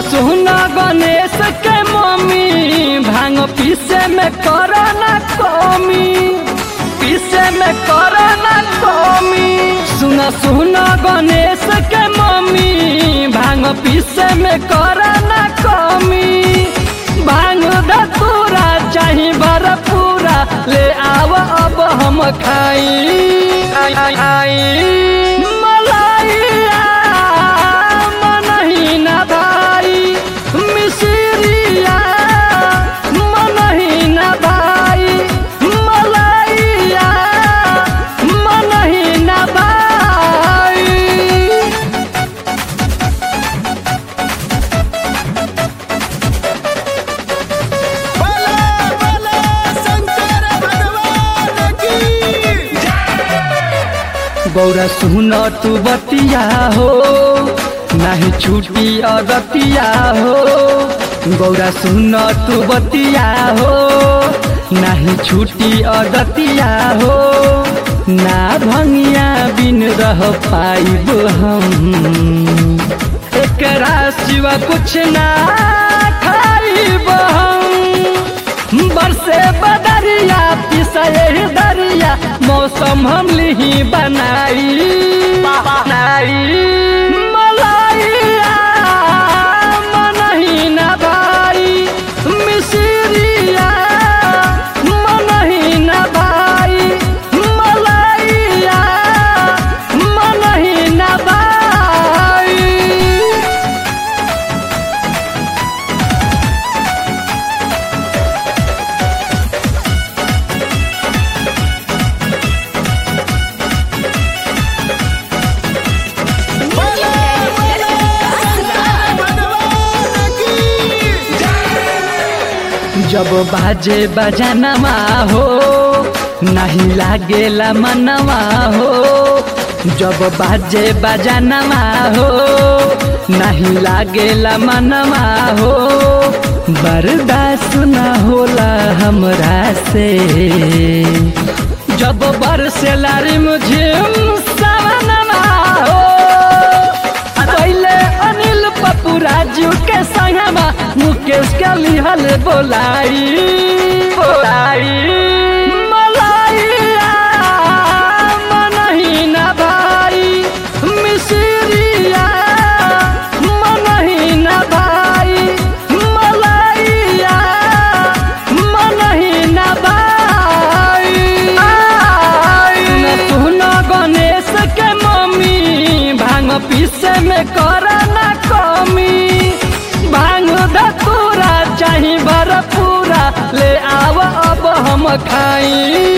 सुन गणेश के मम्मी भांग पीसे में कर ना कमी पीसे में कर ना कमी सुन सुन गणेश के मम्मी भांग पीसे में कर ना कमी भांग धतूरा चाही भर पूरा ले आव अब हम खाई खाई मलाइया मनही ना भाई मिसरिया मनही ना भाई मलाइया मनही ना भाई बोले बोले शंकर भगवान की गौरा सुन तू बतिया हो नाही छूटी अगतिया हो गौरा सुन तू बतिया हो नाही छूटी अगतिया हो ना भंगिया बिन रह पाइब हम एकरा सिवा कुछ ना खाइब हम बरसे बदरिया पिसए दरिया मौसम हम लिही बनाई बनाई मलाइया मनही ना भाई मिसरिया मनही ना भाई मलाइया मनही ना भाई बोले बोले शंकर भगवान की जब बाजे बजनवा हो नहीं लागेला मनवा हो जब बाजे बजनवा हो नहीं लागेला मनवा हो बर्दाश्त न होला हमरा से जब बरसेला रे मुझे सवनवा हो पहले अनिल पप्पू राजू के संगमा मुकेश के लिहल बोलाई बोलाई मलाइया मनही ना भाई मिसरिया मनही ना भाई मलाइया मनही ना भाई सुन गणेश के मम्मी भांग पीसे में कर ना कमी भांग धतूरा चाही भर पूरा ले आव अब हम खाई